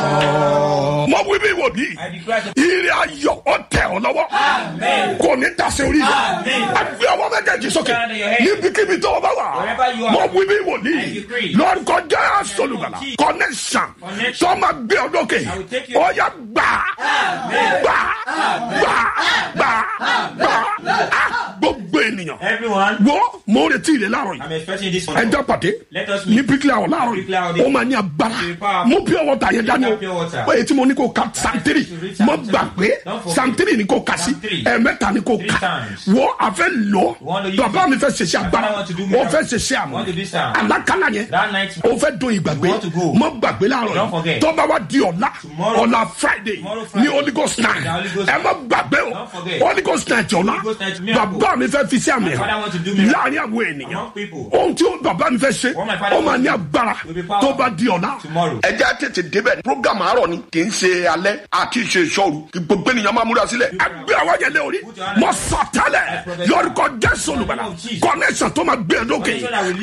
mo wí bí wòlíì I declare to ire ayọ̀ ọ tẹ̀ ọ́ lọ́wọ́ Amen. kò ní dasẹ̀ orí rẹ̀ Amen. àgbẹ̀ ọwọ́ méjèèjì sókè Stand on your head. níbikíbi tó o bá wà Wherever you are. mo wí bí I wòlíì decree. lórúkọ jẹ́ sọlùbàlà Jesus. connection Connection. tó máa gbé ọ lókè I will take you. ọ̀ya gbà gbà gbà gbà gbà Ah, gbogbo ènìyàn everyone. wo mo retí rẹ láàárọ̀ I'm yìí expecting this one. ẹjọ́ pàdé Let us ní meet. bíríkìlà ọ̀ láàárọ̀ Bíríkìlà ọ̀ yìí dé. ó máa ní agbára Be powerful. mo pure water yẹn dání o Pure water. èyí tí mo ní kó ka santiri read mo Psalm gbà pé Don't forget. santiri ni kó ka sí Psalm three. ẹ̀ẹ̀mẹ́ta ni kó Three ka times. wo àfẹ́ lọ want to use bàbá it. mi fẹ́ ṣẹṣẹ My agbára father want to do ó miracle. fẹ́ ṣẹṣẹ àmọ́ Want to do some. alákàlà yẹn That night. ó fẹ́ dún ìgbàgbé You want to go. mo gbàgbé láàárọ̀ Don't yìí forget. tó bá wá di ọ̀la Tomorrow. ọ̀la friday Tomorrow ní Friday. holy ghost night The Holy Ghost ẹ má gbàgbé o Don't forget. holy ghost night ọ̀la Holy Ghost night miracle. bàbá mi fẹ́ fi sí àmì My father want to do ẹ̀ miracle. láàrin àwọn ènìyàn Among people. ohun tí ó bàbá mi fẹ́ ṣe What my father ó máa will ní do agbára will be power tó bá di ọ̀la. tomorrow. ẹ jẹ́ àtètè débẹ̀ program àárọ̀ ni kì í ṣe alẹ́ àti ṣe ìṣọ́ru kí gbogbo ènìyàn máa múra sílẹ̀ àgbẹ̀ àwọn yẹn lé orí Put your hand mọ up. sọ tẹ́lẹ̀ I prophesy. lórúkọ jésù olùbàdàn Jesus. connection tó máa gbé e lókè Connection that will